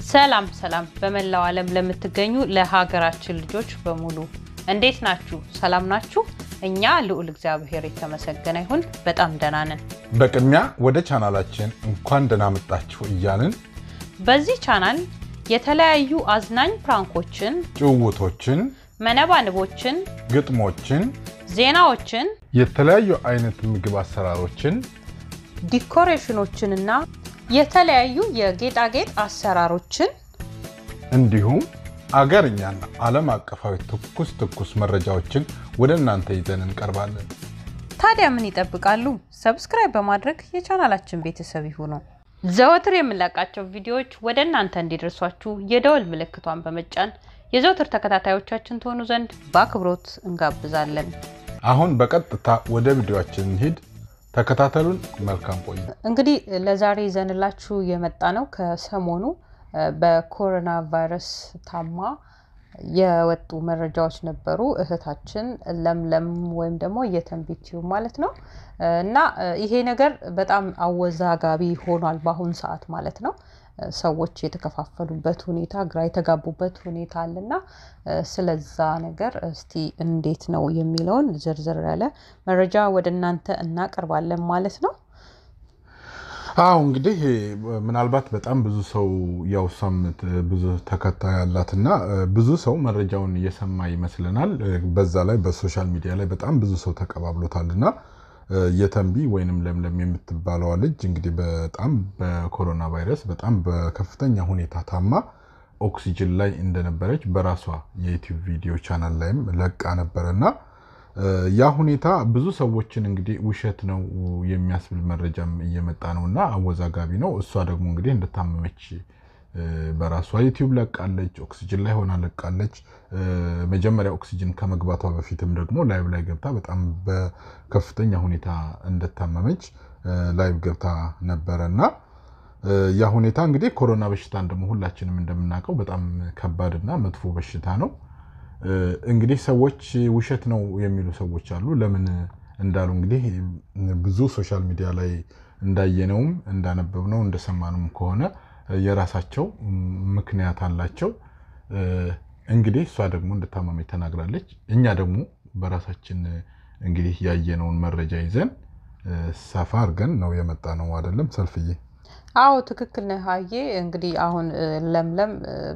ሰላም ሰላም በመላው ዓለም ለምትገኙ ለሀገራችን ልጆች በሙሉ እንዴት ናችሁ? ሰላም ናችሁ? እኛ ልዑል እግዚአብሔር የተመሰገነ ይሁን በጣም ደህና ነን። በቅድሚያ ወደ ቻናላችን እንኳን ደህና መጣችሁ እያልን በዚህ ቻናል የተለያዩ አዝናኝ ፕራንኮችን፣ ጭውውቶችን፣ መነባንቦችን፣ ግጥሞችን፣ ዜናዎችን፣ የተለያዩ አይነት ምግብ አሰራሮችን ዲኮሬሽኖችንና የተለያዩ የጌጣጌጥ አሰራሮችን እንዲሁም አገርኛና ዓለም አቀፋዊ ትኩስ ትኩስ መረጃዎችን ወደ እናንተ ይዘን እንቀርባለን። ታዲያ ምን ይጠብቃሉ? ሰብስክራይብ በማድረግ የቻናላችን ቤተሰብ ይሁኑ። ዘወትር የምንለቃቸው ቪዲዮዎች ወደ እናንተ እንዲደርሷችሁ የደወል ምልክቷን በመጫን የዘወትር ተከታታዮቻችን ትሆኑ ዘንድ በአክብሮት እንጋብዛለን። አሁን በቀጥታ ወደ ቪዲዮችን እንሂድ። ተከታተሉን። መልካም ቆዩ። እንግዲህ ለዛሬ ይዘንላችሁ የመጣ ነው ከሰሞኑ በኮሮና ቫይረስ ታማ የወጡ መረጃዎች ነበሩ። እህታችን ለምለም ወይም ደግሞ የተንቢቲው ማለት ነው እና ይሄ ነገር በጣም አወዛጋቢ ሆኗል በአሁን ሰዓት ማለት ነው። ሰዎች የተከፋፈሉበት ሁኔታ፣ ግራ የተጋቡበት ሁኔታ አለና ስለዛ ነገር እስቲ እንዴት ነው የሚለውን ዝርዝር ያለ መረጃ ወደ እናንተ እናቀርባለን ማለት ነው። አዎ እንግዲህ ምናልባት በጣም ብዙ ሰው ያው እሷም ብዙ ተከታይ ያላትና ብዙ ሰው መረጃውን እየሰማ ይመስለናል። በዛ ላይ በሶሻል ሚዲያ ላይ በጣም ብዙ ሰው ተቀባብሎታልና የተንቢ ወይንም ለምለም የምትባለዋ ልጅ እንግዲህ በጣም በኮሮና ቫይረስ በጣም በከፍተኛ ሁኔታ ታማ ኦክሲጅን ላይ እንደነበረች በራሷ የዩቲዩብ ቪዲዮ ቻናል ላይም ለቃ ነበረና ያ ሁኔታ ብዙ ሰዎችን እንግዲህ ውሸት ነው የሚያስብል መረጃም እየመጣ ነው እና አወዛጋቢ ነው። እሷ ደግሞ እንግዲህ እንደታመመች በራሷ ዩቲዩብ ለቃለች። ኦክሲጅን ላይ ሆና ለቃለች። መጀመሪያ ኦክሲጅን ከመግባቷ በፊትም ደግሞ ላይቭ ላይ ገብታ በጣም በከፍተኛ ሁኔታ እንደታመመች ላይቭ ገብታ ነበረ እና ያ ሁኔታ እንግዲህ ኮሮና በሽታን ደግሞ ሁላችንም እንደምናውቀው በጣም ከባድና መጥፎ በሽታ ነው። እንግዲህ ሰዎች ውሸት ነው የሚሉ ሰዎች አሉ። ለምን እንዳሉ እንግዲህ ብዙ ሶሻል ሚዲያ ላይ እንዳየነውም እንዳነበብነው እንደሰማነውም ከሆነ የራሳቸው ምክንያት አላቸው። እንግዲህ እሷ ደግሞ እንደታመመች ተናግራለች። እኛ ደግሞ በራሳችን እንግዲህ ያየነውን መረጃ ይዘን ሰፋ አድርገን ነው የመጣ ነው አይደለም ሰልፍዬ? አዎ ትክክል ነህ ሀዬ። እንግዲህ አሁን ለምለም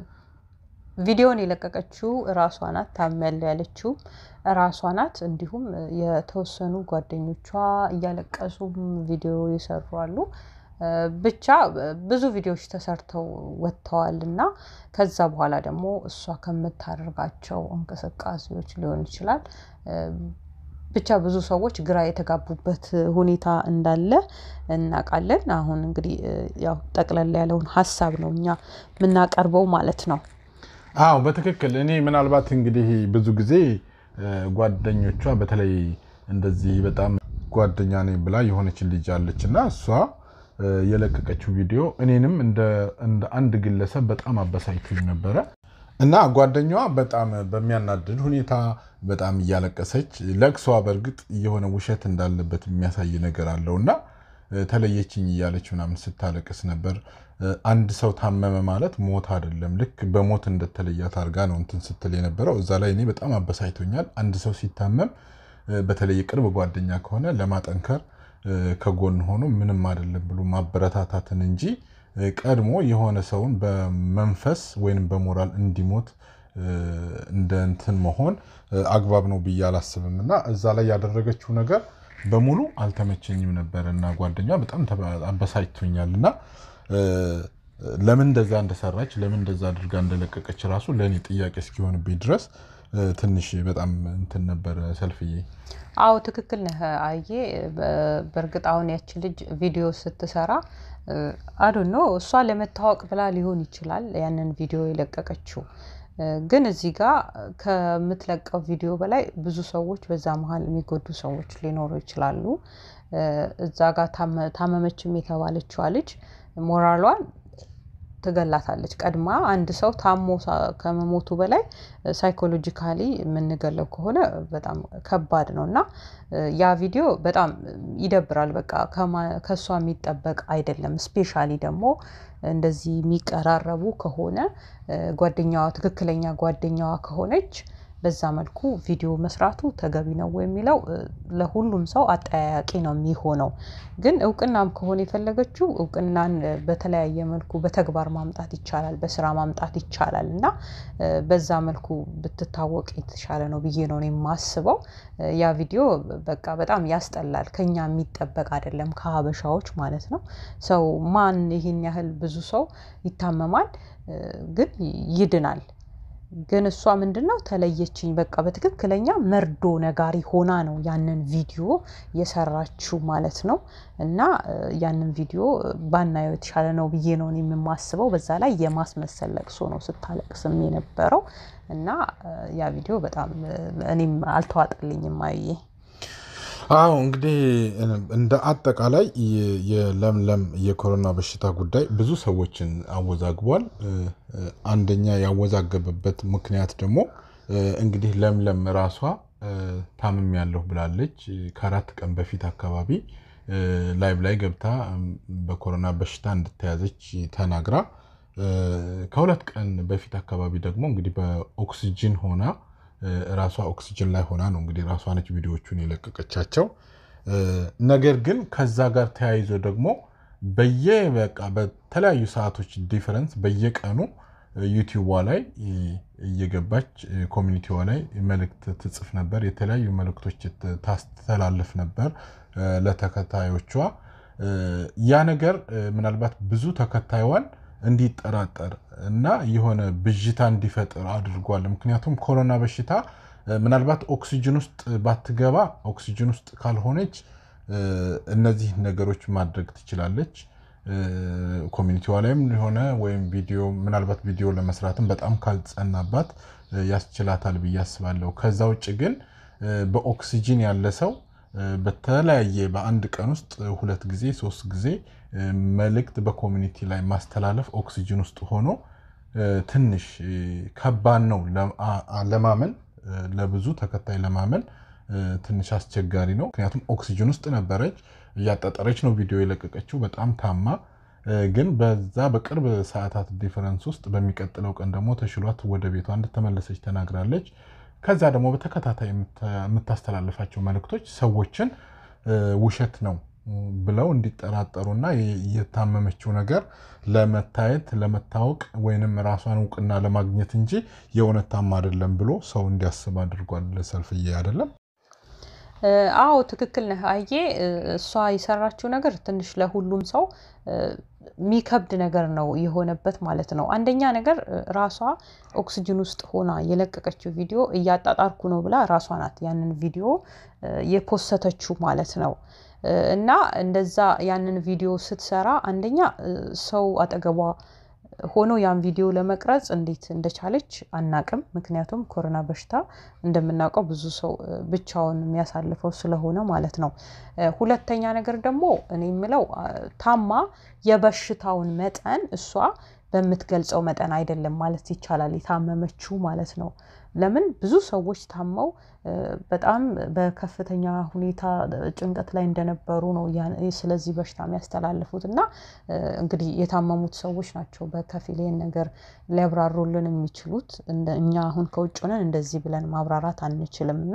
ቪዲዮን የለቀቀችው እራሷ ናት። ታመል ያለችው እራሷ ናት። እንዲሁም የተወሰኑ ጓደኞቿ እያለቀሱም ቪዲዮ የሰሩ አሉ። ብቻ ብዙ ቪዲዮዎች ተሰርተው ወጥተዋል እና ከዛ በኋላ ደግሞ እሷ ከምታደርጋቸው እንቅስቃሴዎች ሊሆን ይችላል ብቻ ብዙ ሰዎች ግራ የተጋቡበት ሁኔታ እንዳለ እናውቃለን። አሁን እንግዲህ ያው ጠቅለል ያለውን ሀሳብ ነው እኛ የምናቀርበው ማለት ነው። አዎ በትክክል እኔ ምናልባት እንግዲህ ብዙ ጊዜ ጓደኞቿ በተለይ እንደዚህ በጣም ጓደኛ ነኝ ብላ የሆነችን ልጅ አለች እና እሷ የለቀቀችው ቪዲዮ እኔንም እንደ አንድ ግለሰብ በጣም አበሳጭቶኝ ነበረ እና ጓደኛዋ በጣም በሚያናድድ ሁኔታ በጣም እያለቀሰች ለቅሷ በእርግጥ የሆነ ውሸት እንዳለበት የሚያሳይ ነገር አለው እና ተለየችኝ እያለች ምናምን ስታለቅስ ነበር። አንድ ሰው ታመመ ማለት ሞት አይደለም። ልክ በሞት እንደተለያት አድርጋ ነው እንትን ስትል የነበረው። እዛ ላይ እኔ በጣም አበሳጭቶኛል። አንድ ሰው ሲታመም በተለይ የቅርብ ጓደኛ ከሆነ ለማጠንከር ከጎን ሆኖ ምንም አይደለም ብሎ ማበረታታትን እንጂ ቀድሞ የሆነ ሰውን በመንፈስ ወይም በሞራል እንዲሞት እንደ እንትን መሆን አግባብ ነው ብዬ አላስብም እና እዛ ላይ ያደረገችው ነገር በሙሉ አልተመቸኝም ነበር እና ጓደኛ በጣም አበሳጭቶኛል እና ለምን እንደዛ እንደሰራች ለምን እንደዛ አድርጋ እንደለቀቀች ራሱ ለእኔ ጥያቄ እስኪሆንብኝ ድረስ ትንሽ በጣም እንትን ነበር ሰልፍዬ። አዎ ትክክል ነህ አየ። በእርግጥ አሁን ያቺ ልጅ ቪዲዮ ስትሰራ አዶ ነው እሷ ለመታወቅ ብላ ሊሆን ይችላል ያንን ቪዲዮ የለቀቀችው። ግን እዚህ ጋር ከምትለቀው ቪዲዮ በላይ ብዙ ሰዎች በዛ መሀል የሚጎዱ ሰዎች ሊኖሩ ይችላሉ። እዛ ጋር ታመመችም የተባለችዋ ልጅ ሞራሏን ትገላታለች። ቀድማ አንድ ሰው ታሞ ከመሞቱ በላይ ሳይኮሎጂካሊ የምንገለው ከሆነ በጣም ከባድ ነው እና ያ ቪዲዮ በጣም ይደብራል። በቃ ከእሷ የሚጠበቅ አይደለም። ስፔሻሊ ደግሞ እንደዚህ የሚቀራረቡ ከሆነ ጓደኛዋ ትክክለኛ ጓደኛዋ ከሆነች በዛ መልኩ ቪዲዮ መስራቱ ተገቢ ነው የሚለው ለሁሉም ሰው አጠያያቂ ነው የሚሆነው። ግን እውቅናም ከሆነ የፈለገችው እውቅናን በተለያየ መልኩ በተግባር ማምጣት ይቻላል፣ በስራ ማምጣት ይቻላል እና በዛ መልኩ ብትታወቅ የተሻለ ነው ብዬ ነው የማስበው። ያ ቪዲዮ በቃ በጣም ያስጠላል። ከኛ የሚጠበቅ አይደለም ከሀበሻዎች ማለት ነው። ሰው ማን ይሄን ያህል ብዙ ሰው ይታመማል፣ ግን ይድናል። ግን እሷ ምንድነው ተለየችኝ፣ በቃ በትክክለኛ መርዶ ነጋሪ ሆና ነው ያንን ቪዲዮ የሰራችው ማለት ነው። እና ያንን ቪዲዮ ባናየው የተሻለ ነው ብዬ ነው የማስበው። በዛ ላይ የማስመሰል ለቅሶ ነው ስታለቅስም የነበረው እና ያ ቪዲዮ በጣም እኔም አልተዋጠልኝም አየ አዎ እንግዲህ እንደ አጠቃላይ የለምለም የኮሮና በሽታ ጉዳይ ብዙ ሰዎችን አወዛግቧል። አንደኛ ያወዛገበበት ምክንያት ደግሞ እንግዲህ ለምለም ራሷ ታምም ያለሁ ብላለች። ከአራት ቀን በፊት አካባቢ ላይቭ ላይ ገብታ በኮሮና በሽታ እንደተያዘች ተናግራ ከሁለት ቀን በፊት አካባቢ ደግሞ እንግዲህ በኦክሲጅን ሆና ራሷ ኦክሲጅን ላይ ሆና ነው እንግዲህ ራሷ ነች ቪዲዮዎቹን የለቀቀቻቸው። ነገር ግን ከዛ ጋር ተያይዞ ደግሞ በየ በቃ በተለያዩ ሰዓቶች ዲፈረንስ በየቀኑ ዩቲዩቧ ላይ እየገባች ኮሚኒቲዋ ላይ መልእክት ትጽፍ ነበር። የተለያዩ መልእክቶች ታስተላልፍ ነበር ለተከታዮቿ። ያ ነገር ምናልባት ብዙ ተከታይዋን እንዲጠራጠር እና የሆነ ብዥታ እንዲፈጥር አድርጓል። ምክንያቱም ኮሮና በሽታ ምናልባት ኦክሲጅን ውስጥ ባትገባ ኦክሲጅን ውስጥ ካልሆነች እነዚህ ነገሮች ማድረግ ትችላለች። ኮሚኒቲዋ ላይም ሆነ ወይም ቪዲዮ ምናልባት ቪዲዮ ለመስራትም በጣም ካልጸናባት ያስችላታል ብዬ አስባለሁ። ከዛ ውጭ ግን በኦክሲጅን ያለ ሰው በተለያየ በአንድ ቀን ውስጥ ሁለት ጊዜ ሶስት ጊዜ መልእክት በኮሚኒቲ ላይ ማስተላለፍ ኦክሲጅን ውስጥ ሆኖ ትንሽ ከባድ ነው ለማመን፣ ለብዙ ተከታይ ለማመን ትንሽ አስቸጋሪ ነው። ምክንያቱም ኦክሲጅን ውስጥ ነበረች፣ እያጣጠረች ነው ቪዲዮ የለቀቀችው በጣም ታማ። ግን በዛ በቅርብ ሰዓታት ዲፈረንስ ውስጥ በሚቀጥለው ቀን ደግሞ ተሽሏት ወደ ቤቷ እንደተመለሰች ተናግራለች። ከዛ ደግሞ በተከታታይ የምታስተላልፋቸው መልእክቶች ሰዎችን ውሸት ነው ብለው እንዲጠራጠሩና የታመመችው ነገር ለመታየት ለመታወቅ ወይንም ራሷን እውቅና ለማግኘት እንጂ የእውነት ታማ አይደለም ብሎ ሰው እንዲያስብ አድርጓል። ሰልፍዬ አይደለም? አዎ ትክክል ነህ። አየ እሷ የሰራችው ነገር ትንሽ ለሁሉም ሰው የሚከብድ ነገር ነው የሆነበት ማለት ነው። አንደኛ ነገር ራሷ ኦክስጅን ውስጥ ሆና የለቀቀችው ቪዲዮ እያጣጣርኩ ነው ብላ ራሷ ናት ያንን ቪዲዮ የፖሰተችው ማለት ነው። እና እንደዛ ያንን ቪዲዮ ስትሰራ አንደኛ ሰው አጠገቧ ሆኖ ያን ቪዲዮ ለመቅረጽ እንዴት እንደቻለች አናቅም። ምክንያቱም ኮሮና በሽታ እንደምናውቀው ብዙ ሰው ብቻውን የሚያሳልፈው ስለሆነ ማለት ነው። ሁለተኛ ነገር ደግሞ እኔ የምለው ታማ የበሽታውን መጠን እሷ በምትገልጸው መጠን አይደለም ማለት ይቻላል የታመመችው ማለት ነው። ለምን ብዙ ሰዎች ታመው በጣም በከፍተኛ ሁኔታ ጭንቀት ላይ እንደነበሩ ነው ስለዚህ በሽታ የሚያስተላልፉት እና እንግዲህ የታመሙት ሰዎች ናቸው በከፊል ይህን ነገር ሊያብራሩልን የሚችሉት። እኛ አሁን ከውጭ ሆነን እንደዚህ ብለን ማብራራት አንችልም እና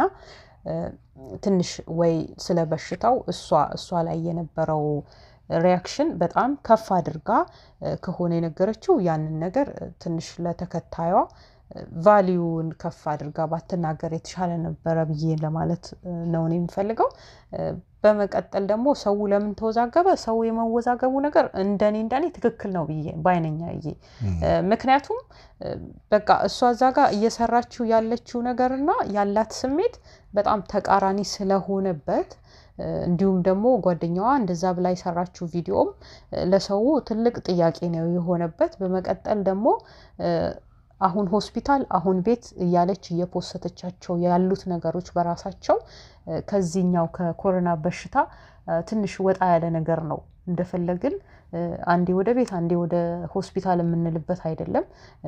ትንሽ ወይ ስለ በሽታው እሷ እሷ ላይ የነበረው ሪያክሽን በጣም ከፍ አድርጋ ከሆነ የነገረችው ያንን ነገር ትንሽ ለተከታዩዋ ቫሊዩን ከፍ አድርጋ ባትናገር የተሻለ ነበረ ብዬ ለማለት ነው እኔ የምፈልገው። በመቀጠል ደግሞ ሰው ለምን ተወዛገበ? ሰው የመወዛገቡ ነገር እንደኔ እንደኔ ትክክል ነው ብዬ ባይነኛ ብዬ ምክንያቱም በቃ እሷ እዛ ጋር እየሰራችው ያለችው ነገርና ያላት ስሜት በጣም ተቃራኒ ስለሆነበት እንዲሁም ደግሞ ጓደኛዋ እንደዛ ብላ የሰራችው ቪዲዮም ለሰው ትልቅ ጥያቄ ነው የሆነበት። በመቀጠል ደግሞ አሁን ሆስፒታል አሁን ቤት እያለች እየፖሰተቻቸው ያሉት ነገሮች በራሳቸው ከዚህኛው ከኮሮና በሽታ ትንሽ ወጣ ያለ ነገር ነው። እንደፈለግን አንዴ ወደ ቤት አንዴ ወደ ሆስፒታል የምንልበት አይደለም።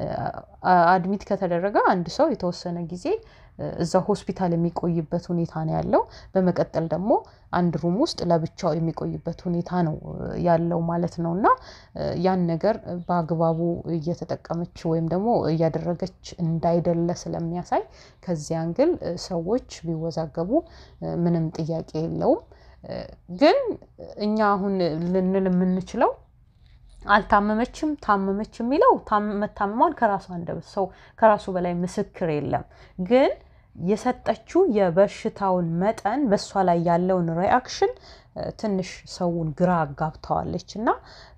አድሚት ከተደረገ አንድ ሰው የተወሰነ ጊዜ እዛ ሆስፒታል የሚቆይበት ሁኔታ ነው ያለው። በመቀጠል ደግሞ አንድ ሩም ውስጥ ለብቻው የሚቆይበት ሁኔታ ነው ያለው ማለት ነው። እና ያን ነገር በአግባቡ እየተጠቀመች ወይም ደግሞ እያደረገች እንዳይደለ ስለሚያሳይ ከዚህ አንግል ሰዎች ቢወዛገቡ ምንም ጥያቄ የለውም። ግን እኛ አሁን ልንል የምንችለው አልታመመችም ታመመች የሚለው መታመሟን ከራሱ አንደበት ሰው ከራሱ በላይ ምስክር የለም። ግን የሰጠችው የበሽታውን መጠን በእሷ ላይ ያለውን ሪአክሽን ትንሽ ሰውን ግራ አጋብተዋለች እና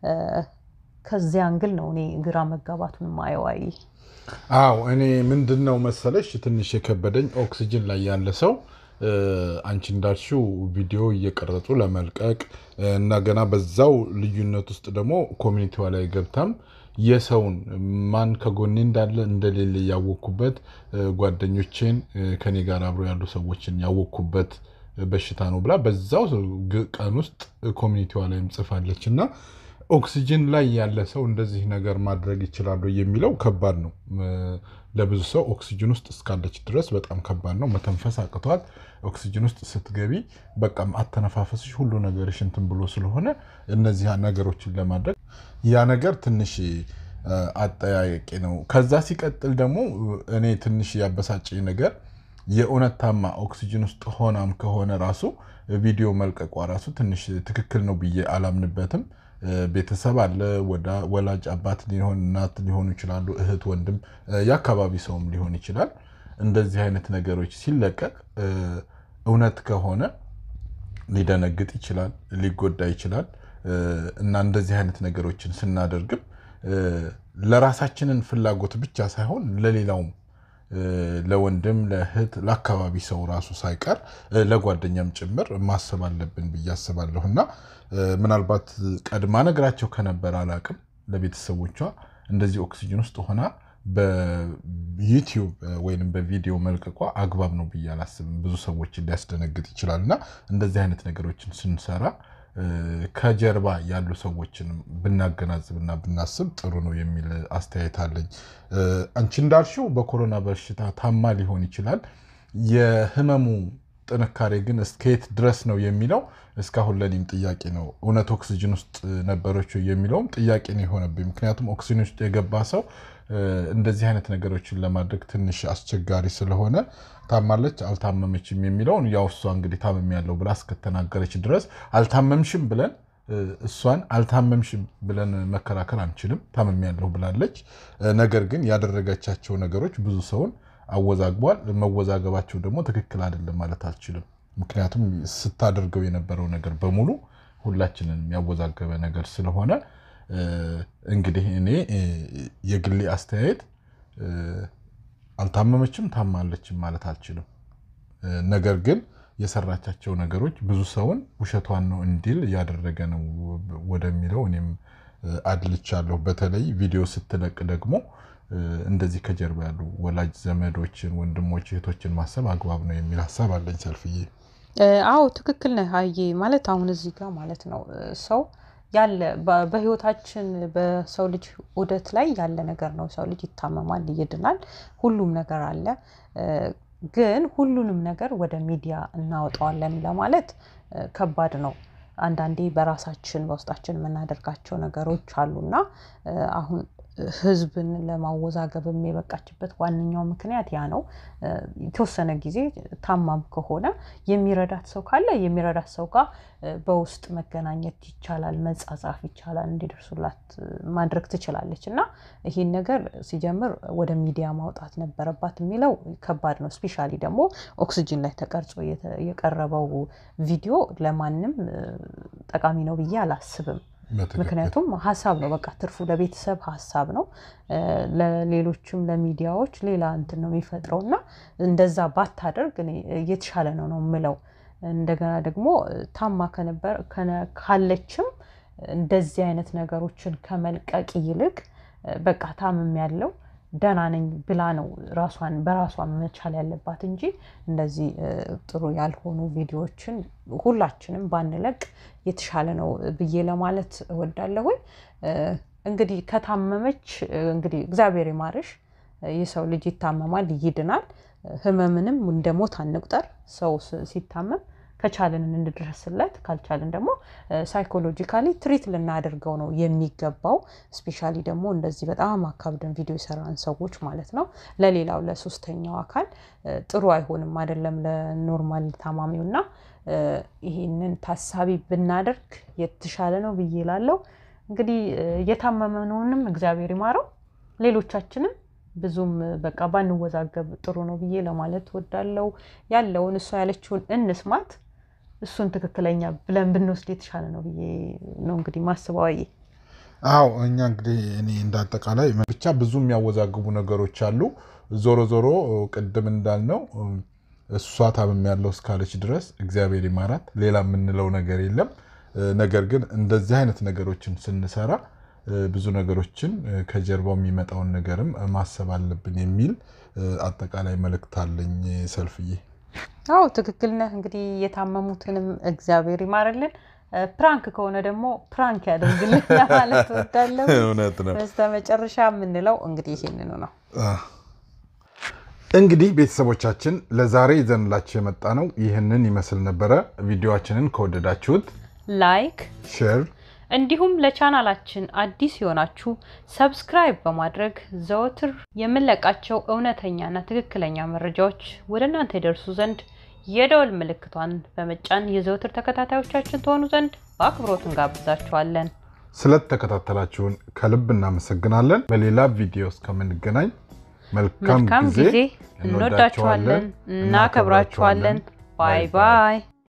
ከዚያ አንግል ነው እኔ ግራ መጋባቱን ማየዋይ። አዎ እኔ ምንድን ነው መሰለሽ ትንሽ የከበደኝ ኦክሲጅን ላይ ያለ ሰው አንቺ እንዳልሽው ቪዲዮ እየቀረጹ ለመልቀቅ እና ገና በዛው ልዩነት ውስጥ ደግሞ ኮሚኒቲዋ ላይ ገብታም የሰውን ማን ከጎኔ እንዳለ እንደሌለ ያወቅኩበት ጓደኞቼን ከኔ ጋር አብሮ ያሉ ሰዎችን ያወቅኩበት በሽታ ነው ብላ በዛው ቀን ውስጥ ኮሚኒቲዋ ላይም ጽፋለች እና ኦክሲጅን ላይ ያለ ሰው እንደዚህ ነገር ማድረግ ይችላሉ የሚለው ከባድ ነው። ለብዙ ሰው ኦክሲጅን ውስጥ እስካለች ድረስ በጣም ከባድ ነው። መተንፈስ አቅቷት ኦክሲጅን ውስጥ ስትገቢ በቃ አተነፋፈስሽ ሁሉ ነገርሽ እንትን ብሎ ስለሆነ እነዚህ ነገሮችን ለማድረግ ያ ነገር ትንሽ አጠያያቂ ነው። ከዛ ሲቀጥል ደግሞ እኔ ትንሽ ያበሳጨኝ ነገር የእውነት ታማ ኦክሲጅን ውስጥ ሆናም ከሆነ ራሱ ቪዲዮ መልቀቋ ራሱ ትንሽ ትክክል ነው ብዬ አላምንበትም። ቤተሰብ አለ፣ ወላጅ አባት ሊሆን እናት ሊሆኑ ይችላሉ፣ እህት ወንድም፣ የአካባቢ ሰውም ሊሆን ይችላል። እንደዚህ አይነት ነገሮች ሲለቀቅ እውነት ከሆነ ሊደነግጥ ይችላል፣ ሊጎዳ ይችላል እና እንደዚህ አይነት ነገሮችን ስናደርግም ለራሳችንን ፍላጎት ብቻ ሳይሆን ለሌላውም ለወንድም ለእህት ለአካባቢ ሰው ራሱ ሳይቀር ለጓደኛም ጭምር ማሰብ አለብን ብዬ አስባለሁ እና ምናልባት ቀድማ ነግራቸው ከነበረ አላቅም ለቤተሰቦቿ እንደዚህ ኦክሲጅን ውስጥ ሆና በዩቲዩብ ወይም በቪዲዮ መልቀቋ አግባብ ነው ብዬ አላስብም። ብዙ ሰዎችን ሊያስደነግጥ ይችላል እና እንደዚህ አይነት ነገሮችን ስንሰራ ከጀርባ ያሉ ሰዎችን ብናገናዝብና ብናስብ ጥሩ ነው የሚል አስተያየት አለኝ። አንቺ እንዳልሽው በኮሮና በሽታ ታማ ሊሆን ይችላል። የህመሙ ጥንካሬ ግን እስከየት ድረስ ነው የሚለው እስካሁን ለኔም ጥያቄ ነው። እውነት ኦክሲጅን ውስጥ ነበረች የሚለውም ጥያቄ ነው የሆነብኝ። ምክንያቱም ኦክሲጅን ውስጥ የገባ ሰው እንደዚህ አይነት ነገሮችን ለማድረግ ትንሽ አስቸጋሪ ስለሆነ ታማለች አልታመመችም የሚለውን ያው እሷ እንግዲህ ታመም ያለው ብላ እስከተናገረች ድረስ አልታመምሽም ብለን እሷን አልታመምሽም ብለን መከራከር አንችልም። ታመም ያለው ብላለች። ነገር ግን ያደረገቻቸው ነገሮች ብዙ ሰውን አወዛግቧል። መወዛገባቸው ደግሞ ትክክል አይደለም ማለት አልችልም። ምክንያቱም ስታደርገው የነበረው ነገር በሙሉ ሁላችንን ያወዛገበ ነገር ስለሆነ እንግዲህ እኔ የግሌ አስተያየት አልታመመችም ታማለችም ማለት አልችልም። ነገር ግን የሰራቻቸው ነገሮች ብዙ ሰውን ውሸቷን ነው እንዲል እያደረገ ነው ወደሚለው እኔም አድልቻለሁ። በተለይ ቪዲዮ ስትለቅ ደግሞ እንደዚህ ከጀርባ ያሉ ወላጅ ዘመዶችን፣ ወንድሞች፣ እህቶችን ማሰብ አግባብ ነው የሚል ሀሳብ አለኝ። ሰልፍዬ አዎ ትክክል ነህ ሀዬ። ማለት አሁን እዚህ ጋር ማለት ነው ሰው ያለ በህይወታችን በሰው ልጅ ዑደት ላይ ያለ ነገር ነው። ሰው ልጅ ይታመማል፣ ይድናል፣ ሁሉም ነገር አለ። ግን ሁሉንም ነገር ወደ ሚዲያ እናወጣዋለን ለማለት ከባድ ነው። አንዳንዴ በራሳችን በውስጣችን የምናደርጋቸው ነገሮች አሉና አሁን ህዝብን ለማወዛገብም የበቃችበት ዋነኛው ምክንያት ያ ነው። የተወሰነ ጊዜ ታማም ከሆነ የሚረዳት ሰው ካለ የሚረዳት ሰው ጋር በውስጥ መገናኘት ይቻላል፣ መጻጻፍ ይቻላል፣ እንዲደርሱላት ማድረግ ትችላለች። እና ይሄን ነገር ሲጀምር ወደ ሚዲያ ማውጣት ነበረባት የሚለው ከባድ ነው። ስፔሻሊ ደግሞ ኦክሲጅን ላይ ተቀርጾ የቀረበው ቪዲዮ ለማንም ጠቃሚ ነው ብዬ አላስብም። ምክንያቱም ሀሳብ ነው፣ በቃ ትርፉ ለቤተሰብ ሀሳብ ነው፣ ለሌሎችም ለሚዲያዎች ሌላ እንትን ነው የሚፈጥረው እና እንደዛ ባታደርግ እኔ የተሻለ ነው ነው የምለው። እንደገና ደግሞ ታማ ከነበር ካለችም እንደዚህ አይነት ነገሮችን ከመልቀቅ ይልቅ በቃ ታምም ያለው ደህና ነኝ ብላ ነው ራሷን በራሷ መቻል ያለባት እንጂ እንደዚህ ጥሩ ያልሆኑ ቪዲዮዎችን ሁላችንም ባንለቅ የተሻለ ነው ብዬ ለማለት እወዳለሁኝ። እንግዲህ ከታመመች እንግዲህ እግዚአብሔር ይማርሽ። የሰው ልጅ ይታመማል፣ ይድናል። ህመምንም እንደ ሞት አንቁጠር። ሰው ሲታመም ከቻልን እንድረስለት፣ ካልቻልን ደግሞ ሳይኮሎጂካሊ ትሪት ልናደርገው ነው የሚገባው። ስፔሻሊ ደግሞ እንደዚህ በጣም አካብደን ቪዲዮ የሰራን ሰዎች ማለት ነው። ለሌላው ለሶስተኛው አካል ጥሩ አይሆንም፣ አይደለም ለኖርማል ታማሚው እና ይህንን ታሳቢ ብናደርግ የተሻለ ነው ብዬ ላለው እንግዲህ እየታመመነውንም እግዚአብሔር ይማረው ሌሎቻችንም ብዙም በቃ ባንወዛገብ ጥሩ ነው ብዬ ለማለት ወዳለው ያለውን እሷ ያለችውን እንስማት። እሱን ትክክለኛ ብለን ብንወስድ የተሻለ ነው ብዬ ነው እንግዲህ ማስበዋዬ። አዎ እኛ እንግዲህ እኔ እንዳጠቃላይ ብቻ ብዙ የሚያወዛግቡ ነገሮች አሉ። ዞሮ ዞሮ ቅድም እንዳልነው እሷ ታምም ያለው እስካለች ድረስ እግዚአብሔር ይማራት፣ ሌላ የምንለው ነገር የለም። ነገር ግን እንደዚህ አይነት ነገሮችን ስንሰራ ብዙ ነገሮችን ከጀርባው የሚመጣውን ነገርም ማሰብ አለብን የሚል አጠቃላይ መልእክት አለኝ። ሰልፍዬ፣ አዎ ትክክል ነህ። እንግዲህ የታመሙትንም እግዚአብሔር ይማርልን፣ ፕራንክ ከሆነ ደግሞ ፕራንክ ያደርግልን ለማለት ወዳለሁ። እውነት ነው። በስተመጨረሻ የምንለው እንግዲህ ይህንኑ ነው። እንግዲህ ቤተሰቦቻችን ለዛሬ ይዘንላችሁ የመጣ ነው ይህንን ይመስል ነበረ። ቪዲዮችንን ከወደዳችሁት ላይክ ሼር እንዲሁም ለቻናላችን አዲስ የሆናችሁ ሰብስክራይብ በማድረግ ዘወትር የምንለቃቸው እውነተኛና ትክክለኛ መረጃዎች ወደ እናንተ ይደርሱ ዘንድ የደወል ምልክቷን በመጫን የዘወትር ተከታታዮቻችን ትሆኑ ዘንድ በአክብሮት እንጋብዛችኋለን። ስለተከታተላችሁን ከልብ እናመሰግናለን። በሌላ ቪዲዮ እስከምንገናኝ መልካም መልካም ጊዜ። ጊዜ። እንወዳችኋለን፣ እናከብራችኋለን። ባይ ባይ